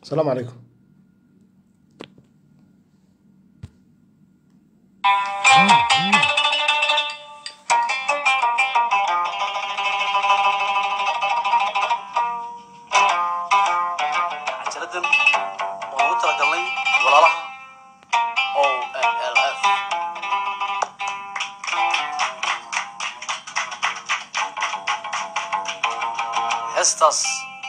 asalaamu calaykum cajaladan oo ugu talagalnay walaalaha o n l f heestaas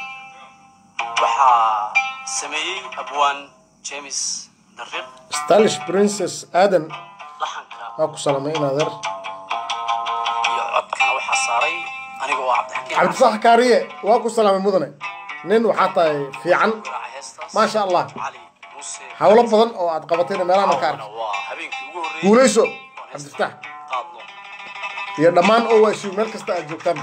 waxaa sameeyey abwaan james dariiq stylish princess aadan laxanka waa ku salamay in adeer iyo codkana waxaa saaray aniga oo cabdixakiin cabdifax kaariye waa ku salaamay mudane nin waxaa tahay fiican garaaca heestaas maasha allah cali muuse howlo badan oo aad qabatayna meelaha ka arkay waa habeenkii ugu horreeyey guulayso oon heesta cabdifatax qaadno iyo dhammaan owaashu meel kasta aad joogtaanba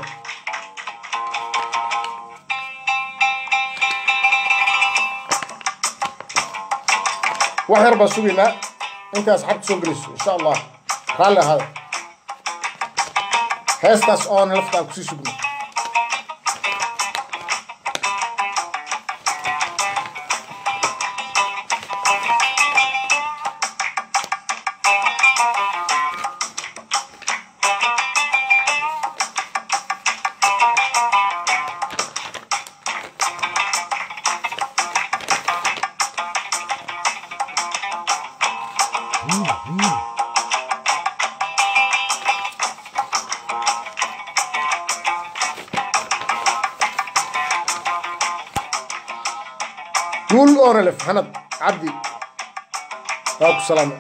wax yar baan sugaynaa intay asxaabta soo gelayso insha allah raalli ahaada heestaas oona lafta aan kusii sugno guul oona lef xanad cabdi waa ku salaamay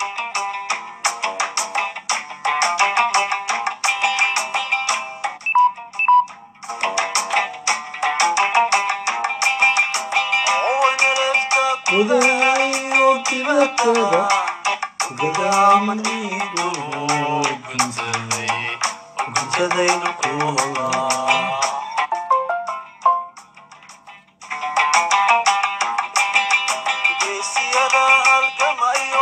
geesiyada halgamayo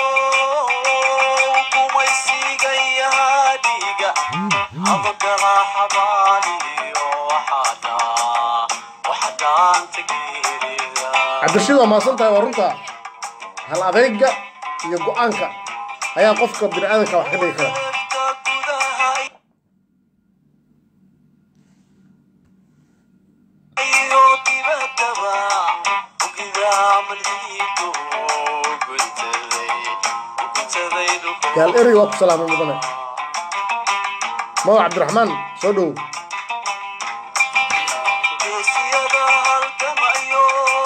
kumaysigaya dhiiga habagala xabaaliyo waxaada waxadaanta geerida cabdirashiid waa mahadsan tahay waa runta hal adeyga iyo go-aanka ayaa qofka bini aadanka wax ka dhigi kara iyo dibaddaba ogida malhiigo guntaday guntaday gaal eri waa ku salaamay mudane mawa cabdiraxmaan soo dhowow geesiyada halgamayo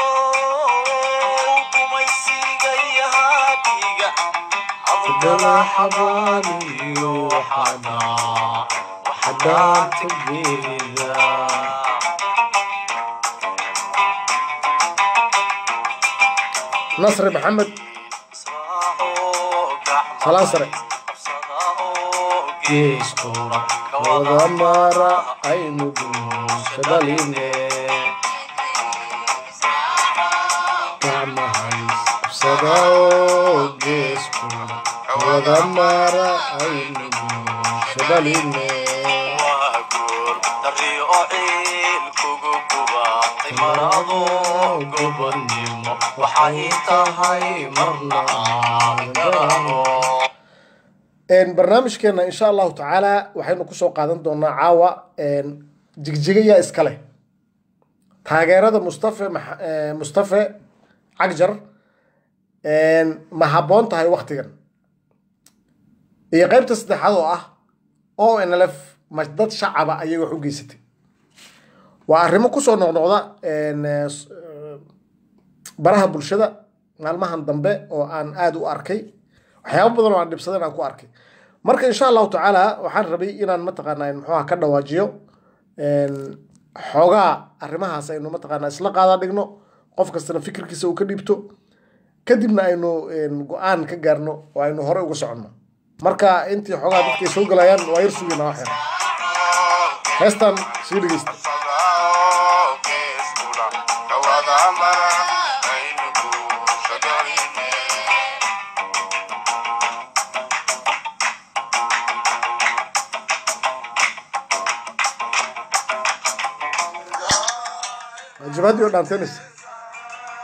kumaysigaya dhiiga habagala xabaaliyo waxaada waxadaanta geerida nasri maxamed salaan sare wada mara aynu guushadaline gacmahays qabsadao geesku wada mara aynu guushadaline waxay tahay marna aan garano barnaamijkeena insha allahu tacaala waxaynu kusoo qaadan doonaa caawa jigjiga yaa iska leh taageerada mustafe Max- eh, mustafe cagjar ma habboon tahay waktigan iyo qeybta saddexaad oo ah o nlf ma dad shacaba ayay wax u geysatay waa arrimo kusoo noqnoqda en, eh, s- eh, baraha bulshada maalmahan dambe oo aan aada u arkay waxyaabo badan oo aan dhibsadan aan ku arkay marka insha allahu tacaala waxaan rabay inaan mataqaanaa muxuuha ka dhawaajiyo en, xoogaa arrimahaas aynu mataqaanaa isla qaadaa dhigno qof kastana fikirkiisa uu ka dhiibto kadibna aynu en, go-aan ka gaarno oo aynu hore uga soconno marka intii xoogaa dadkay soo galayaan waa yar sugayna wax yar heestan sii dhegeysta jabhadii oo dhaanteynaysa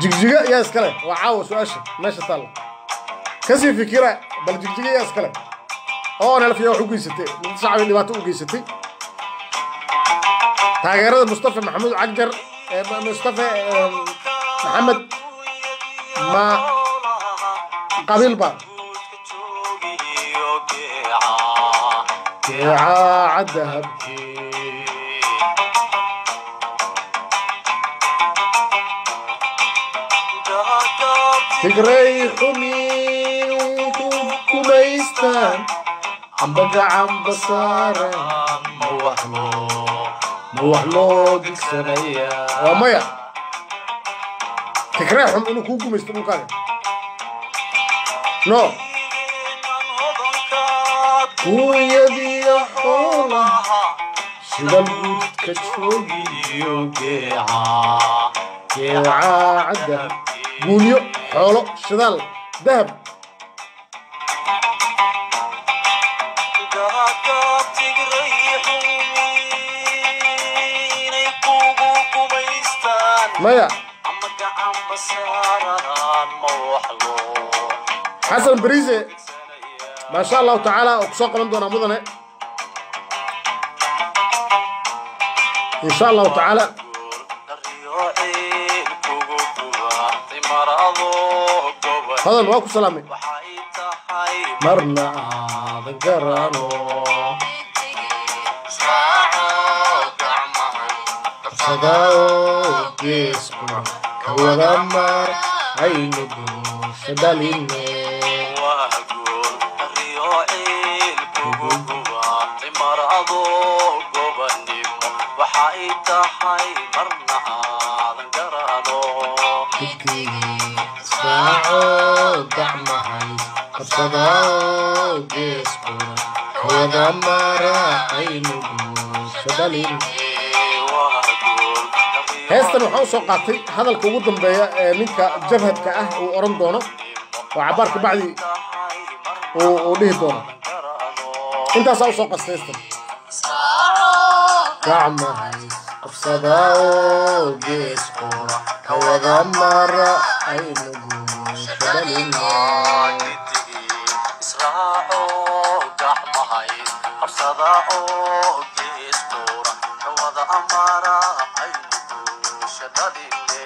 jigjiga yaa iskale waa caawa su-aasha meesha taalla kasii fikira bal jigjiga yaa iskale oo nelfiya wax u geysatay mid shacbi dhibaato u geysatay taageerada mustafa maxamuud cagjar ee mustafa ee, maxamed ma qabiil ba geeca dahabkii tigray xumi ku gumaystaan amba gacanba saaran ma wax loo ma wax loo digsanaya waa maya tigray xum inuu kuu gumaysto dhulkaaga no kuuyadiyo xoolaha sida guudka joogiyo geeca geeca dahab guunyo xoolo shidaal dahab maya xasan bariise maasha allahu tacaala oo kusoo qaban doonaa mudane insha allahu tacaala hodan waa ku salaamay marna aada garano sadao geeskuna ka wada mar aynu guusha dhaline waxay tahay marna aadan garano saaco gacmahay qabsadao geeskuna ka wada mara aynu guusha dhaline heestan waxaa u soo qaatay hadalka ugu dambeeya ee ninka jabhadka ah uu odhan doono oo cabaar kabacdi uu uu dhihi doono intaasaa usoo qasta heestan gacmahay qabsadao geeskuna ka wada mara aynu guusha dhaline israaco gacmahay qabsada oo geestuura kawada amara aynu guusha dhaline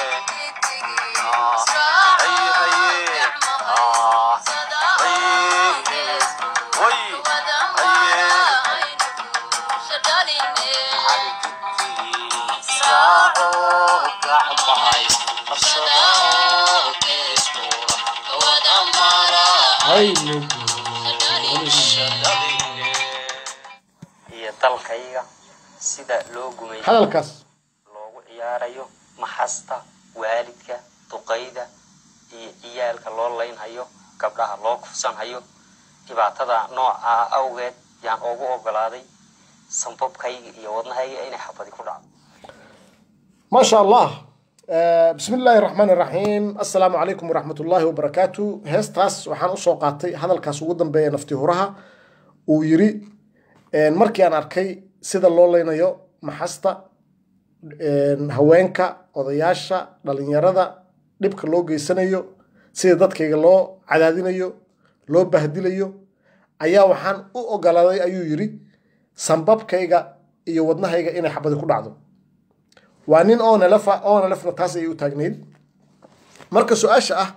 israaco gacmahay qabsada oo geestuura kawada amara aynu guusha dhaline iyo dalkayga sida loo gumaysto hadalkaas loogu ciyaarayo maxasta waalidka duqayda iyo ciyaalka loo laynhayo gabdhaha loo kufsanhayo dhibaatada noocaa awgeed yaan ugu ogolaaday sanbabkayga iyo wadnahayga inay xabadi ku dhacdo ما شاء الله آه، بسم الله الرحمن الرحيم السلام عليكم ورحمة الله وبركاته هستاس وحان أسو قاتي هذا الكاس وقدم بي نفتي هورها ويري آه، مركي أنا أركي سيدا اللو لينيو محاستا آه، هوينكا odayaasha dhalinyarada dhibka loo geysanayo sida dadkayga loo cadaadinayo loo bahdilayo ayaa waxaan u ogolaaday ayuu yidhi sambabkayga iyo wadnahayga inay xabadi ku dhacdo waa nin onelefa onelefna taas ayay u taagnayd marka su-aasha ah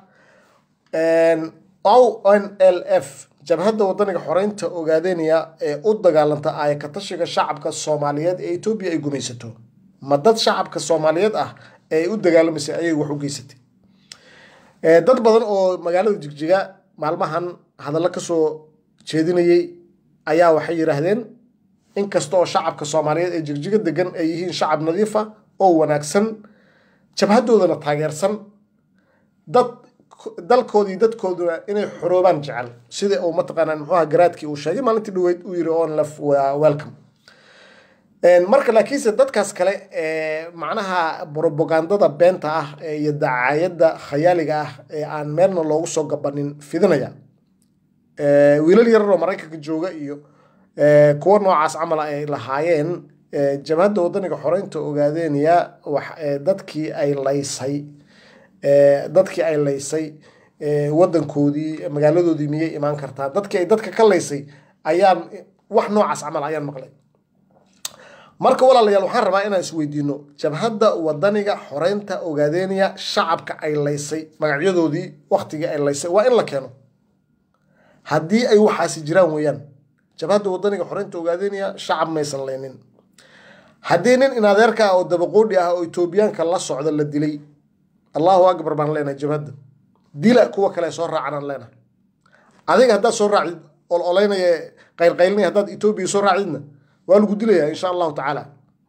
o n l f jabhadda wadaniga xoreynta ogaadenaya ee u dagaalanta aayakatashiga shacabka soomaaliyeed ee etoobiya ay gumaysato ma dad shacabka soomaaliyeed ah ee ay u dagaalamaysay ayay wax u geysatay Eh, dad badan oo magaalada jigjiga maalmahan hadallo kasoo jeedinayay ayaa waxay yidhaahdeen inkasta oo shacabka soomaaliyeed ee jigjiga degan ay yihiin shacab nadiifa oo wanaagsan jabhadoodana taageersan dad dalkoodii dadkooduna inay xoroobaan jecel sida uu mataqaanaa muxuuha garaadkii uu sheegay maalintii dhaweyd uu yiri on lef waa welcome Een, marka laakiinse dadkaas kale ee macnaha propagandada beenta ah ee iyo dacaayadda khayaaliga ah ee aan meelna loogu soo gabanin fidinaya Ee, wiilal yarar oo maraykanka jooga iyo ee, kuwa noocaas camal ah ay lahaayeen ee, jabhadda wadaniga xoreynta ogaadeynaya wax ee, dadkii ay laysay Eh, dadkii ay laysay eh, wadankoodii magaaladoodii miyay imaan kartaa dadkii ay dadka ka laysay ayaan wax noocaas camal ayaan maqlay marka walaalayaal waxaan rabaa inaan isweydiino jabhadda wadaniga xoreynta ogaadeynaya shacabka ay laysay magacyadoodii waktigii ay laysay waa in la keeno haddii ay waxaasi jiraan weeyaan jabhadda wadaniga xoreynta ogaadeynaya shacab maysan laynin haddii nin inadeerka ah oo dabaqoodhi ah oo etoobiyaanka la socda la dilay allahu akbar baan leenahay jabhadda dila kuwa kale soo raacanaan leenahay adiga haddaad soo raacdid ol olaynaya qaylqaylnaya haddaad etoobiya soo raacdidna waa lagu dilayaa insha allahu tacaala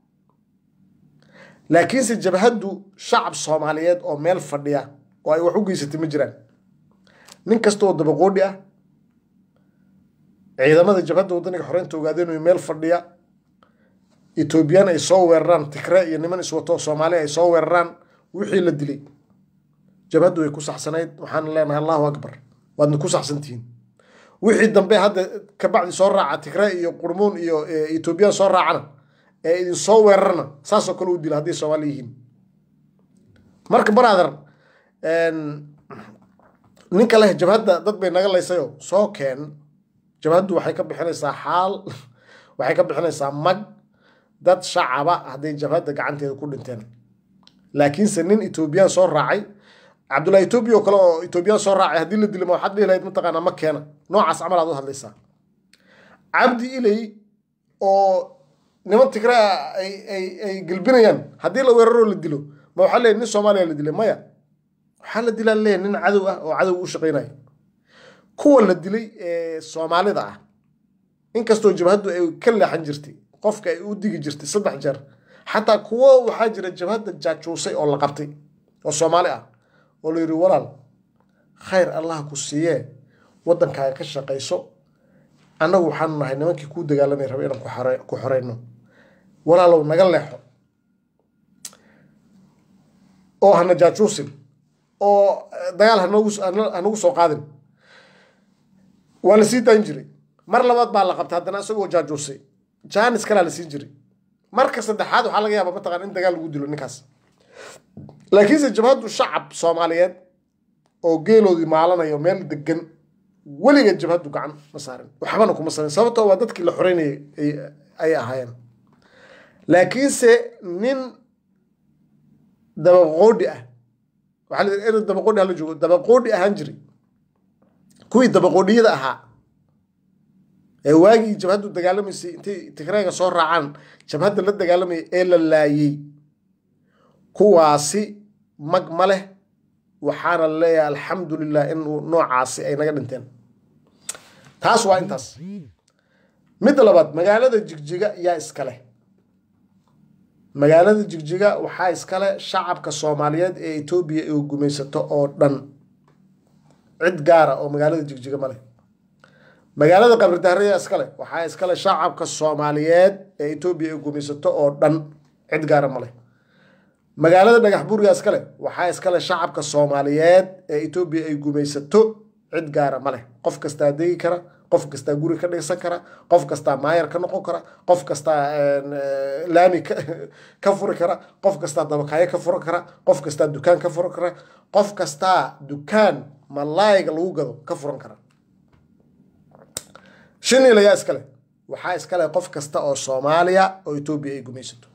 laakiinse jabhaddu shacab soomaaliyeed oo meel fadhiya oo ay wax u geysatay ma jiraan nin kasta oo dabaqoodhi ah ciidamada jabhadda wadaniga xoreynta ogaadeen meel fadhiya etoobiyaan ay soo weeraraan tigre iyo niman iswato soomaali ay soo weeraraan wixii la dilay jabhaddu way ku saxsanayd waxaan leenahay allahu akbar waadna ku saxsantihiin wixii dambe hadda kabacdi soo raaca tigre iyo qurmuun iyo eh, etoobiyaan soo raacana ee idin soo weerarana saasoo kale u dila hadday soomaali yihiin marka brother ninka leh jabhadda dad bay naga laysayoo soo keen jabhaddu waxay ka bixinaysaa xaal waxay ka bixinaysaa mag dad shacaba hadday jabhadda gacanteeda ku dhinteen laakiinse nin etoobiyaan soo raacay cabdullahi etoobiya oo kale oo etoobiyaan soo raacay haddii la dilo ma waxaad dhihi lahayd mataqaanaa ma keena noocaas camal aad u hadlaysaa cabdi ilay oo niman tigre ah ay ay ay gelbinayaan haddii la weeraroo la dilo ma waxaa leeyahay nin soomaaliya la dilay maya waxaa la dilaa leeyahay nin cadow ah oo cadow u shaqaynaya kuwa la dilay ee soomaalida ah inkastoo jabhaddu ay ka leexan jirtay qofka ay u digi jirtay saddex jeer xataa kuwo waxaa jira jabhadda jaajuusay oo la qabtay oo soomaali ah oo la yidhi walaal khayr allah ku siiyee waddankaaga ka shaqayso annagu waxaanu nahay nimankii kuu dagaalamay raba inaan ku xore- ku xoreyno walaalow naga leexo oo hana jaajuusin oo eh, dagaal hanoogu hana- hanagu soo qaadin waa la sii daan jiray mar labaad baa la qabtay haddana isagoo jaajuusay jaanis kalaa la siin jiray marka saddexaad waxaa laga yaabaa mataqaan in dagaal lagu dilo ninkaas laakiinse jabhaddu shacab soomaaliyeed oo geeloodii maalanayo meel degan weligeed jabhaddu gacan ma saarin waxbana kuma sarin sababtoo waa dadkii la xoreynayay ay- ay ahaayeen laakiinse nin dabaqoodhi ah waxaa la yidhi erey dabaqoodhi hala joogo dabaqoodhi ahaan jiray kuwii dabaqoodhiyada ahaa ee waagii jabhaddu dagaalamaysay intay tigreega soo raacaan jabhadda la dagaalamayay ee la laayey kuwaasi mag ma leh waxaana leeyahay alxamdu lilah in uu noocaasi ay naga dhinteen taas waa intaas midda labaad magaalada jigjiga yaa iska leh magaalada jigjiga waxaa iskale shacabka soomaaliyeed ee etoobiya ay gumaysato oo dhan cid gaara oo magaalada jigjiga ma leh magaalada qabridahre yaa iskale waxaa iskale shacabka soomaaliyeed ee etoobiya ay gumaysato oo dhan cid gaara ma leh magaalada dhagax buur yaa iskale waxaa iskale shacabka soomaaliyeed ee etoobiya ay gumaysato cid gaara ma leh qof kastaa degi kara qof kastaa guri ka dhigsan kara qof kastaa maayar ka noqon kara qof kastaa eh, laami ka- ka furi kara qof kastaa dabakaayo ka furan kara qof kastaa dukaan ka furan kara qof kastaa dukaan malaayiga lagu gado ka furan kara shiniil ayaa iskale waxaa iskale qof kasta oo soomaaliya oo etoobiya ay gumaysato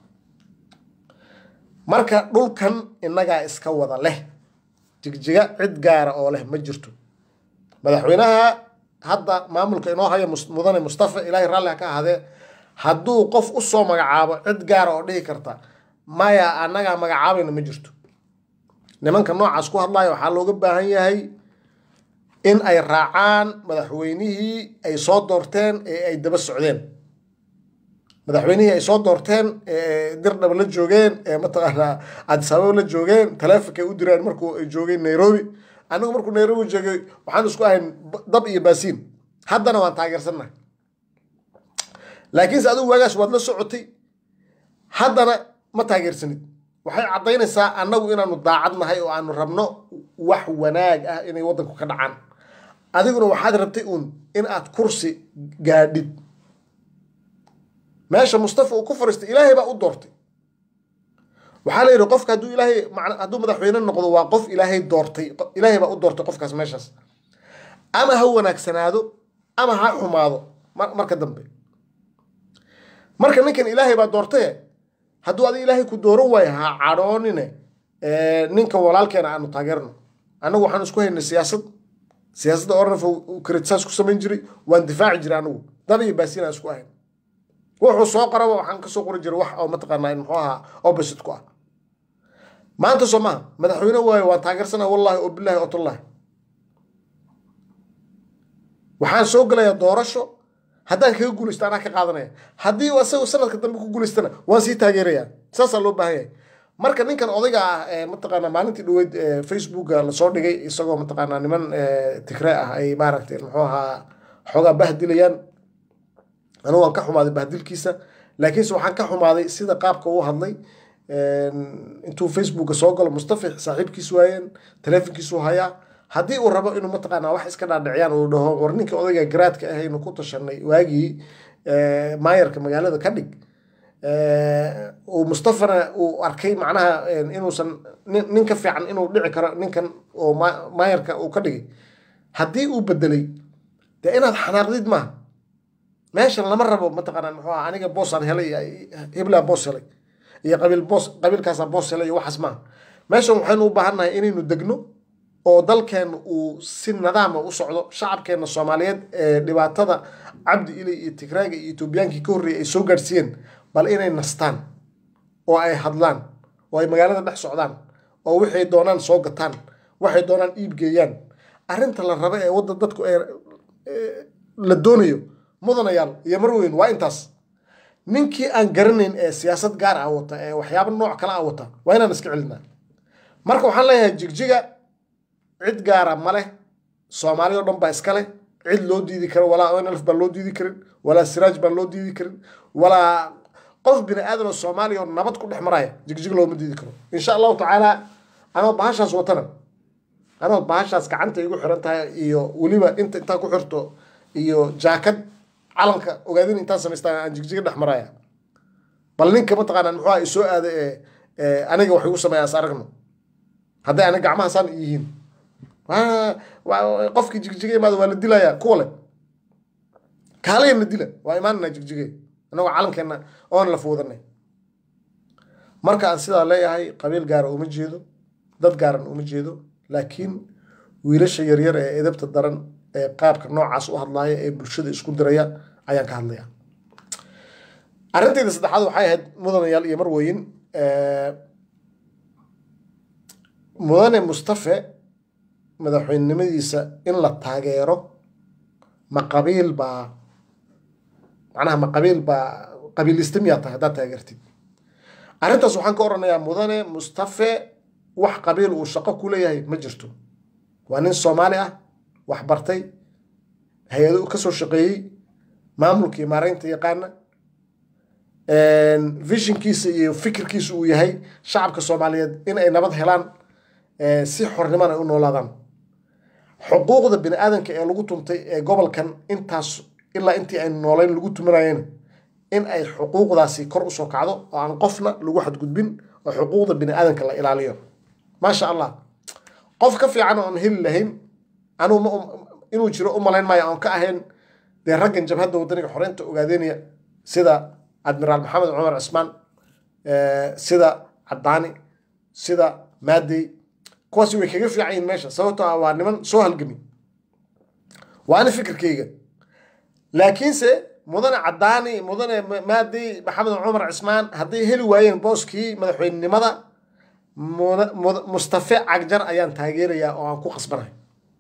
marka dhulkan innagaa iska wada leh jigjiga cid gaara oo leh ma jirto madaxweynaha hadda maamulka inoo haya mus- mudane mustafa ilaahay raalli ha ka ahaadee hadduu qof u soo magacaabo cid gaara oo dhihi karta maya annagaa magacaabayna ma jirto nimanka noocaas ku hadlaya waxaa looga baahan yahay in ay raacaan madaxweynihii ay soo doorteen ee ay daba socdeen madaxweynihii ay soo doorteen ee dirdhaba la joogeen ee mataqaanaa addis ababa la joogeen taleefonkay u direen markuu ay joogeen nairobi anigu markuu nairobi joogay waxaan isku ahayn b- dab iyo baasiin haddana waan taageersannahay laakiinse adigu waagaas waad la socotay haddana ma taageersanid waxay caddaynaysaa annagu inaanu daacad nahay oo aanu rabno wax wanaag ah inay waddanku ka dhacaan adiguna waxaad rabtay uun in aad kursi gaadhid meesha mustafa uu ku fariistay ilaahay baa u doortay waxaa la yidhi qofka hadduu ilaahay macna- hadduu madaxweyne noqdo waa qof ilaahay doortay Qo- ilaahay baa u doortay qofkaas meeshaas ama ha wanaagsanaado ama ha xumaado mar- marka dambe marka ninkan ilaahay baa doortaye hadduu adiga ilaahay ku dooran waayo ha cadhoonine ee, ninkan walaalkeena aanu taageerno annagu waxaan isku haynay siyaasad siyaasadda ornaf kritisaas ku samayn jiray waan difaaci jiray anigu dab iyo baasiin aan isku ahayn wuxuu soo qoraba waxaan kasoo qori jiray wax oo mataqaanaa muxuu ahaa opposite ku ah maanta soo maha madaxweyne waayo waan taageersana wallahi oo billahi oo tallahi waxaan soo gelayaa doorasho haddaan kaga guulaysto anaa ka qaadanaya haddii uu asagu sanadka dambe ku guulaystana waan sii taageerayaa saasaa loo baahan yahay marka ninkan odayga ah ee mataqaanaa maalintii dhaweyd ee facebooka lasoo dhigay isagoo mataqaanaa niman ee, tigre ah ay maaragtay muxuu ahaa xoogaa bahdilayaan anigu waan ka xumaaday bahdilkiisa laakiinse waxaan ka xumaaday sida qaabka uu hadlay een, intuu facebooka soo galo mustafa saaxiibkiis waayeen taleefonkiisu hayaa haddii uu rabo inuu mataqaanaa wax iska dhaadhiciyaan uu dhaho war ninka odayga garaadka ahaynu ku tashanay waagii ee, maayarka magaalada ka dhig ee, uu mustafana uu arkay macnaha een, inuusan nin nin ka fiican inuu dhici karo ninkan oo ma- maayarka uu ka dhigay haddii uu bedelay dee inaad xanaaqdid maaha meeshan lama rabo mataqaanaa muxuu ahaa aniga boosaan helay iyo hiblaa boos helay iyo qabiil boos qabiilkaasaa boos helay iyo waxaas maaha meeshan waxaynu u baahannahay inaynu degno oo dalkeenna uu si nadaama u socdo shacabkeenna soomaaliyeed ee dhibaatada cabdi ilay iyo tigraaga iyo etoobiyaankii ka horreeyay ay soo gaadhsiiyeen bal inay nastaan oo ay hadlaan oo ay magaalada dhex socdaan oo waxay doonaan soo gataan waxay doonaan iib geeyaan arrinta la rabo ee wadda dadku ay ee, la doonayo mudanayaal iyo marweyn waa intaas ninkii aan garanayn ee siyaasad gaar ah wata ee waxyaabo nooc kale ah wata waa inaan iska celinaa marka waxaan leeyahay jigjiga cid gaara ma leh soomaali oo dhan baa iska leh cid loo diidi karo walaa onlf baan loo diidi karin walaa siraaj baan loo diidi karin walaa qof bini aadan oo soomaaliya oo nabad ku dhex maraya jigjig looma diidi karo insha allahu tacaala anoo bahashaas watana anoo bahashaas gacanta igu xiran tahay iyo weliba inta intaa ku xirto iyo jaakad calanka ogaadin intaan samaystaa aan jigjiga dhex maraya bal ninka mataqaanaa muxuu aha isoo aada ee ee aniga wax igu sameeya as aragno hadday aniga gacmahaasaan yihiin waa- waa- qofkii jigjiga imaada waa la dilayaa kuwa le kaalayana dila waa imaanana jigjige annagoo calankeena oon la foodanay marka aan sidaa leeyahay qabiil gaara uma jeedo dad gaaran uma jeedo laakiin wiilasha yaryar ee edabta daran ee qaabka noocaas u hadlaaya ee bulshada isku diraya ayaan ka hadlaya arrintayda saddexaad waxay ahayd mudanayaal iyo marweyn ee, mudane mustafe madaxweynenimadiisa in la taageero ma qabiil baa macnaha ma qabiil baa qabiilista miyaa tahay haddaad taageertid arrintaas waxaan ka oranayaa mudane mustafe wax qabiil uu shaqo ku leeyahay ma jirto waa nin soomaali ah wax bartay hay-ado ka soo shaqeeyey maamulka iyo maaraynta yaqaana visionkiisa iyo fikirkiisa uu yahay shacabka soomaaliyeed in ay nabad helaan eh, si xorniman ay u noolaadaan xuquuqda bini aadanka ee lagu tuntay ee gobolkan intaas ilaa intii aynu noolayn lagu tumanayeen in ay xuquuqdaasi kor usoo kacdo oo aan qofna lagu xadgudbin oo xuquuqda bini aadanka la ilaaliyo maasha allah qof ka fiican oon heli lahayn anuu ma inuu jiro u malayn maayo oon ka ahayn dee raggan jabhadda wadaniga xoreynta ogaadeynaya sida admiraal maxamed cumar cismaan eh, sida cadaani sida maadey kuwaasi way kaga fiican yihiin meesha sababtoo ah waa niman soo halgami waana fikirkayga laakiinse mudane cadaani mudane Ma- maadey maxamed cumar cismaan hadday heli waayeen booskii madaxweynenimada muda- muda- mustafe cagjar ayaan taageerayaa oo aan ku qasbanahay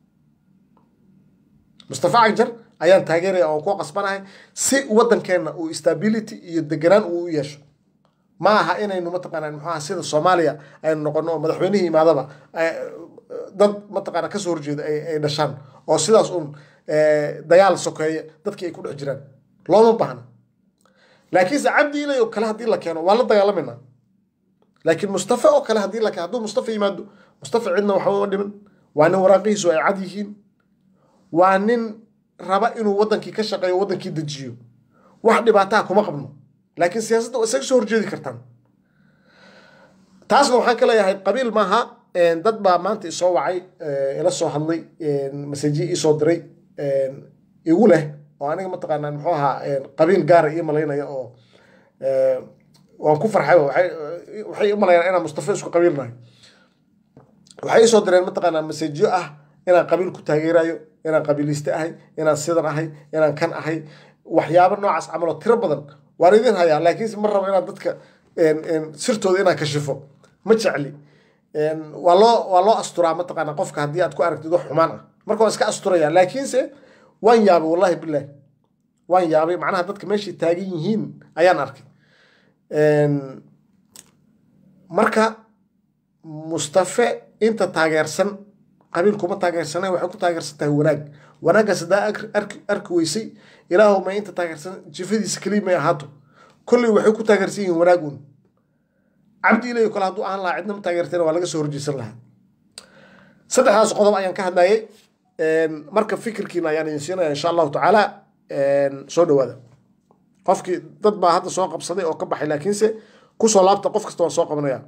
mustafe cagjar ayaan taageeraya oo aan ku qasbanahay si waddankeenna uu stability iyo deganaan uu u yeesho ma aha inaynu mataqaanaa muxuu aha sida soomaaliya aynu noqono oo madaxweynihii imaadaba eh, dad mataqaanaa kasoo horjeeda ay ay dhashaan oo sidaas un eh, dagaal sokeeye dadkii ay ku dhex jiraan looma baahna laakiinse cabdi ilay oo kale haddii la keeno waa la dagaalamayna laakiin mustafa oo kale haddii la keeno hadduu mustafa yimaado mustafa cidna waxba uma dhimin waa nin waraaqihiisu ay cad yihiin waa nin raba inuu wadankii ka shaqeeyo wadankii dejiyo wax dhibaataa kuma qabno laakiin siyaasadda waa isaga soo horjeedi kartaan taasna waxaan ka leeyahay qabiil maaha een, dad baa maanta isoo wacay ee, ila soo hadlay masaji isoo diray een, igu leh oo aniga mataqaanaa muxuu ahaa een, qabiil gaara ii malaynaya oo ee, waan ku farxay waxay waxay u malayaan inaan mustafa isku qabiil nahay waxay isoo direen mataqaanaa masajyo ah inaan qabiil ku taageerayo inaan qabiiliste ahay inaan sidan ahay inaan kan ahay waxyaabo noocaas camal oo tiro badan waan idin hayaa laakiinse ma rabo inaan dadka een, een, sirtooda inaan kashifo ma jecli een, waa loo waa loo asturaa mataqaanaa qofka haddii aad ku aragtid wax xumaan ah marka waan iska asturaya laakiinse waan yaabay wallahi bilaah waan yaabay macnaha dadka meeshay taagan yihiin ayaan arkay Een, marka mustafe inta taageersan qabiil kuma taageersana waxay ku taageersan tahay wanaag wanaaggaas haddaa arki- arki arki weysay ilaahu ma inta taageersan jifadiisa keliya may ahaato kolley waxay ku taageersan yihiin wanaag un cabdi ilayo kale hadduu ahaan lahaa cidna ma taageertayna waa laga soo horjeesan lahaa saddexdaas qodob ayaan ka hadlayay Een, marka fikirkiina ayaan idin siinaya insha allahu tacaala een, soo dhawaada qofkii dad baa hadda soo qabsaday oo ka baxay laakiinse kusoo laabta qof kasta waan soo qabanaya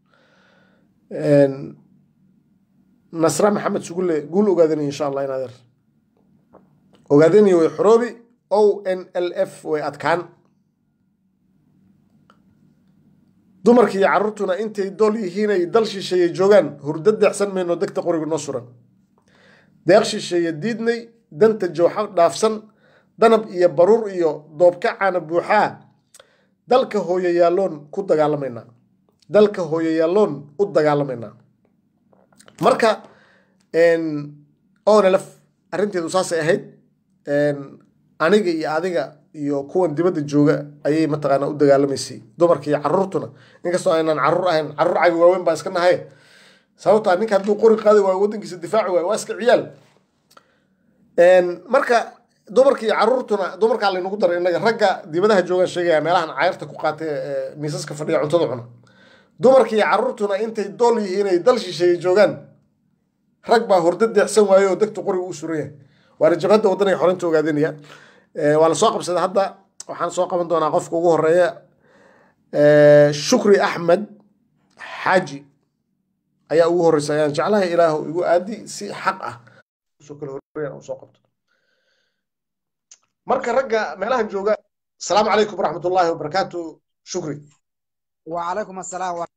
Een, nasra maxamed sugulle guul ogaadani insha allah inaadeer ogaadani way xoroobi o n l f way adkaan dumarkii iyo carruurtuna intay dool yihiin ay dal shisheeye joogaan hurdo deexsan mayno degta qoriga noo suran deeq shisheeye diidnay danta jooxa dhaafsan danab iyo baruur iyo doobkacaana buuxaa dalka hooyayaalloon ku dagaalamaynaa dalka hooyayaalloon u dagaalamaynaa marka onlf arrinteedu saasay ahayd Een, aniga iyo adiga iyo kuwan dibadda jooga ayay mataqaanaa u dagaalamaysay dumarka iyo carruurtuna inkastoo aynaan carruur ahayn carruur cagi waaweyn baa iska nahay sababtaa ninka hadduu qori qaadi waayo waddankiisa difaaci waayo waa iska ciyaal Een, marka dumarka iyo carruurtuna dumarkaa laynagu daray innaga ragga dibadaha joogaan sheegaya meelahan cayrta ku qaatay ee miisaska fadhiya cuntada cuna dumarka iyo carruurtuna intay dool yihiin ay dal shisheeye joogaan rag baa hurdo deexsan waayo oo degta qoriga u suran yahay waana jabhadda waddanay xorinta ogaadanaya Ee, waa la soo qabsaday hadda waxaan soo qaban doonaa qofka ugu horeeya Ee, shukri axmed xaaji ayaa ugu horeysa ayaan jeclahay ilaahu igu aadi si xaq ah soo kala horreeyaan u soo qabto marka ragga meelahan jooga asalaamu calaykum waraxmatullaahi wabarakaatu shukri وعليكم السلام ورحمة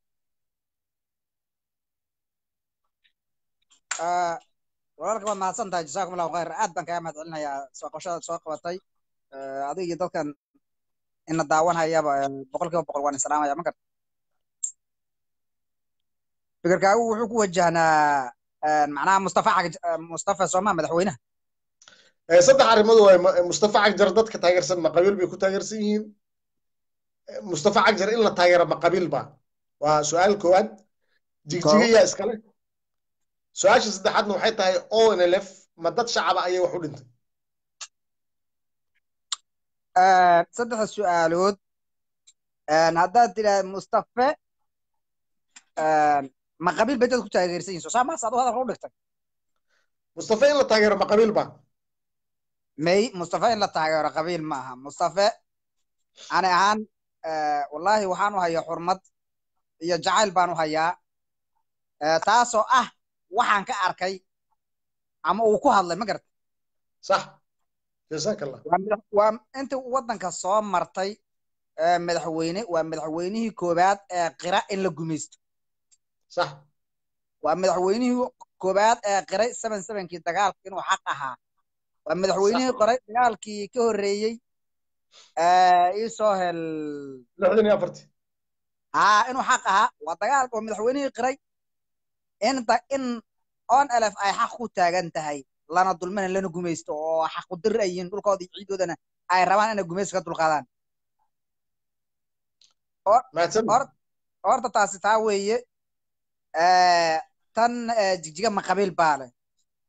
آه walaalka waad mahadsan tahay jasaakum allahu khayr aad baan kaga mahad celinayaa soo qabashadaad soo qabatay Eh, adiga iyo dadkan ina daawanayaba eh, boqol kiiba boqol waan isalaamaya ma garta fikirkaagu wuxuu ku wajahnaa eh, macnaha mustafa Cag- eh, mustafa sooma madaxweynaha Ee, saddex arrimood waay Ma- mustafa cagjar dadka taageersan ma qabiil bay ku taageersan yihiin Ee, mustafa cagjar in la taageero ma qabiil ba waa su-aal koowaad jigjiga yaa iskale su-aasha saddexaadna waxay tahay onlf ma dad shacaba ayay wax u dhintay Eh, saddexda su-aalood eh, haddaad tidhaah mustafe eh, ma qabiil bay dad ku taageersan yihin soo saa maas adu hadalka u dhigtay mustafa in la taageero ma qabiil ba may mustafe in la taageero qabiil ma aha mustafe ani ahaan eh, wallahi waxaan u hayaa xurmad iyo jacayl baan u hayaa eh, taasoo ah waxaan ka arkay ama uu ku hadlay ma garata sax jazaak allah waa madax- waa intii uu waddanka soo martay eh, madaxweyne waa madaxweynihii koowaad ee qira in la gumaysto sax waa madaxweynihii koowaad ee qiray seven sevenkii dagaalka inuu xaq ahaa waa madaxweynihii qoray dagaalkii ka horreeyey eh, ii soo hel lixdan iyo afartii haa inuu xaq ahaa waa dagaal waa madaxweynihii qiray in da, in on elf ay xaq ku taagan tahay lana dulmana lana gumaysto oo xaq u dir ay yihiin dhulkooda iyo ciidoodana ay rabaan inay gumaysi ka dulqaadaan mahadsan Hor- horta taasi taa weeye Eh, tan eh, jigjiga ma qabiil baa leh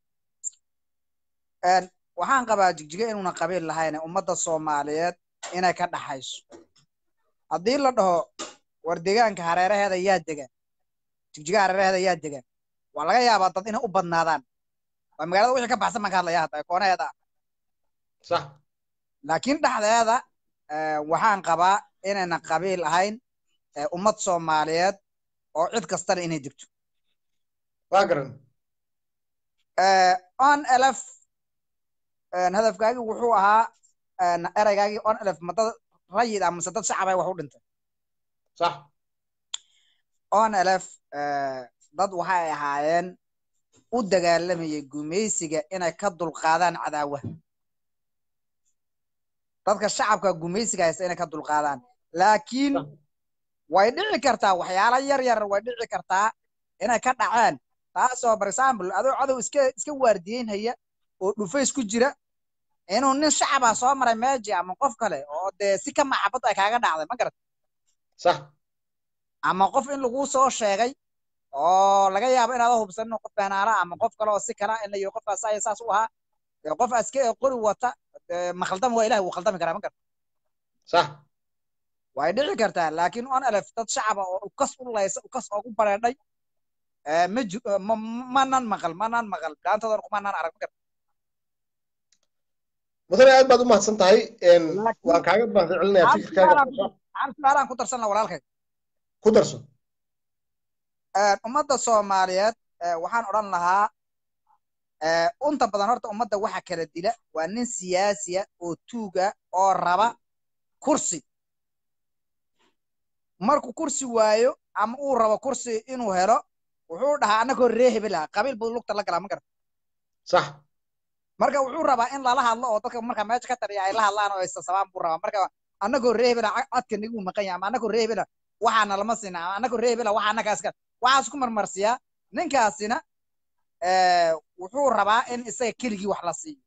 En, waxaan qabaa jigjiga inuuna qabiil lahayn ummadda soomaaliyeed inay ka dhaxayso haddii la dhaho war deegaanka hareeraheeda yaa degan jigjiga hareeraheeda yaa degan waa laga yaabaa dad inay u badnaadaan waa magaalada wixii ka baxsan baan ka hadlaya hadda ee koonaheeda ah sax laakiin dhexdeeda eh, waxaan qabaa inayna qabiil ahayn eh, ummad soomaaliyeed oo cid kastana inay degto waa garan on elf hadafkaagii wuxuu ahaa ereygaagii on elf ma dad rayid ah mise dad shacab ah wax u dhintay sax on elf dad waxay ahaayeen u dagaalamayay gumaysiga inay ka dulqaadaan cadaawaha dadka shacabka gumaysiga haysta inay ka dulqaadaan laakiin way dhici kartaa waxyaalo yar yar way dhici kartaa inay ka dhaceen taasoo for example adoo cadow iska iska waardiyeynhaya oo dhufays ku jira inuu nin shacaba soo maray meeji ama qof kale oo dee si ka maxabad ay kaaga dhacday ma garat sax ama qof in laguu soo sheegay oo laga yaabo inaada hubsanin qof beenaala ama qof kale oo si kala in la yidhi qofkaas aya saas u ahaa dee qof aske qori wata makhaldama waa ilahi wuu khaldami karaa ma garat sax way dhici kartaa laakiin on elef dad shacaba oo ukas u laysa ukas oogu bareedhay ma ji manan maqal manan maqal gaantoodan kumanan arag ma garat mudane aad baad u mahadsan tahay waan kaaga mahad celinayaa fikirkaaga hal su-aalaan ku darsan la walaalkay ku darso ummadda soomaaliyeed waxaan odhan lahaa unta badan horta ummadda waxa kala dila waa nin siyaasiya oo tuuga oo raba kursi markuu kursi waayo ama uu rabo kursi inuu helo wuxuu dhahaa annagoo ree hebela qabiil buu lugta la galaa ma garata sax marka wuxuu rabaa in lala hadlo oo dadka marka meesha ka taliya ay la hadlaan oo isasabaan buu rabaa marka annagoo ree hebela codka nigu maqan yahay ama annagoo ree hebela waxaana lama siina ama annagoo ree hebela waxa annagaas ka waxaas ku marmarsiyaa ninkaasina wuxuu rabaa in isaga keligii wax la siiyo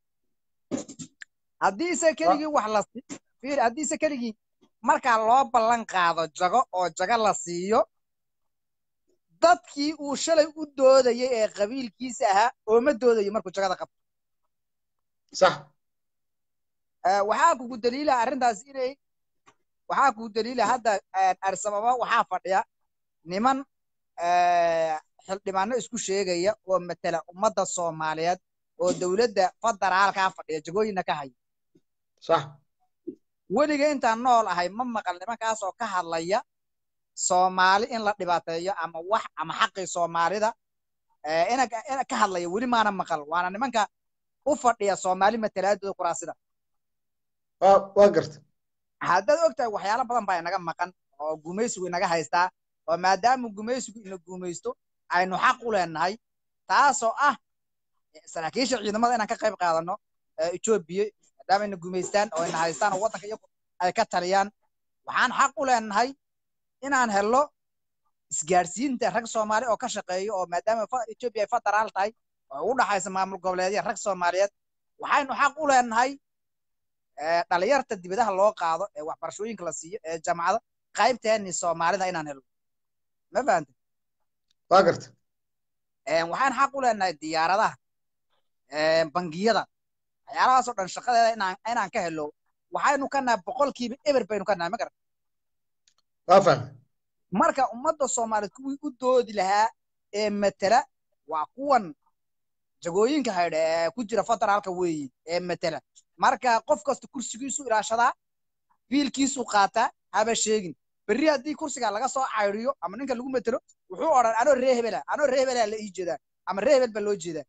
haddii isaga keligii wax la siiyo fiir haddii isaga keligii markaa loo ballan qaado jago oo jago la siiyo dadkii uu shalay u doodayay ee qabiilkiisa ahaa ooma doodayo markuu jagada qabto sax waxaa kugu daliila arrintaas inay waxaa kugu daliila hadda arsababa waxaa fadhiya niman xildhibaano isku sheegaya oo matala ummadda soomaaliyeed oo dowladda federaalkaa fadhiya jagooyinna ka haya sax weliga intaan nool ahay ma maqal nimankaas oo ka hadlaya soomaali in la dhibaateeyo ama wax ama xaqii soomaalida ina ka hadlaya weli maana maqal waana nimanka u fadhiya soomaali matalaadooda kuraasida waa garta haddaad ogtahay waxyaalo badan baa inaga maqan oo gumaysigu inaga haystaa oo maadaama gumaysigu ina gumaysto aynu xaq u leenahay taasoo ah saraakiisha ciidamada inaan ka qayb qaadano etoobiya maadaama ina gumaystaan oo ina haystaan oo waddanka iyagu ay ka taliyaan waxaan xaq u leenahay inaan helno isgaarsiinta rag soomaali oo ka shaqeeyo oo maadaama etoobiya ay federaal tahay oo u dhaxaysa maamul goboleedya rag soomaaliyeed waxaynu xaq u leenahay dhalinyarta dibadaha loo qaado ee waxbarashooyinka la siiyo ee jamacada qaybteeni soomaalida inaan helno ma fahanta waa garta waxaan xaq u leenahay diyaaradaha bangiyada waxyaalahaasoo dhan shaqadeeda inaan inaan ka helo waxaynu ka nahay boqolkiiba eber baynu ka nahay ma garata waa fahmay marka ummadda soomaaliyeed kuwii u doodi lahaa ee matela waa kuwan jagooyinka haydha ee ku jira federaalka weeyi ee matela marka qof kasta kursigiisu ilaashadaa fiilkiisu qaataa haba sheegin berri haddii kursiga laga soo cayriyo ama ninka lagu matelo wuxuu odhan anoo ree hebela anoo ree hebela la ii jeedaa ama ree hebel baa loo jeedaa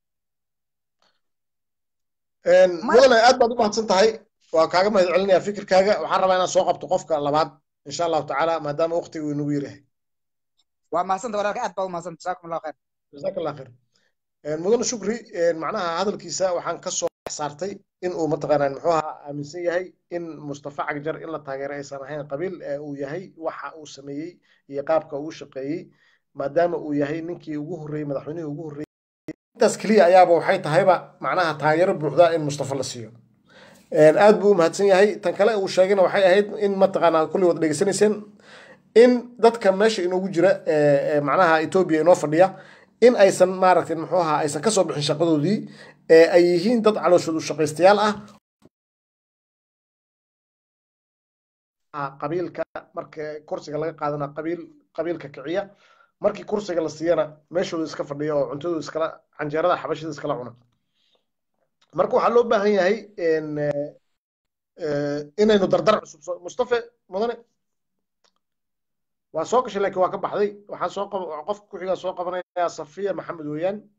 mudane aad baad u mahadsan tahay waa kaaga mahad celinaya fikirkaaga waxaan rabaa inaan soo qabto qofka labaad insha allahu tacaala maadaama waqtiga uu inagu yarahay waa mahadsanta walaalka aad baad u mahadsanta jazaakum allahu khayr jazaak allah khayr mudane shukri macnaha hadalkiisa waxaan ka soo saartay in uu mataqaanaa muxuu ahaa aaminsan yahay in mustafa cagjar in la taageero aysan ahayn qabiil uu yahay waxa uu sameeyey iyo qaabka uu shaqeeyey maadaama uu yahay ninkii ugu horreeyey madaxweynihii ugu horreeyey intaas keliya ayaaba waxay tahayba macnaha taageero buuxda in mustafa la siiyo aad buu u mahadsan yahay tan kale uu sheegayna waxay ahayd in mataqaanaa kulli wad dhegeysanayseen in dadka meesha inoogu jira macnaha etoobiya inoo fadhiya in aysan maaragtay muxuu ahaa aysan ka soo bixin shaqadoodii ee ay yihiin dad calooshoodu shaqaystayaal ah qabiilka marka kursiga laga qaadana qabiil qabiilka kiciya markii kursiga la siiyana meeshooda iska fadhiya oo cuntadooda iskala canjeerada xabashida iskala cuna marka waxaa loo baahan yahay inaynu dardar cusub mustafe mudane waa soo gashay laakiin waa ka baxday waxaan soo qab qofka ku xigaa soo qabanaya safiya maxamed weeyaan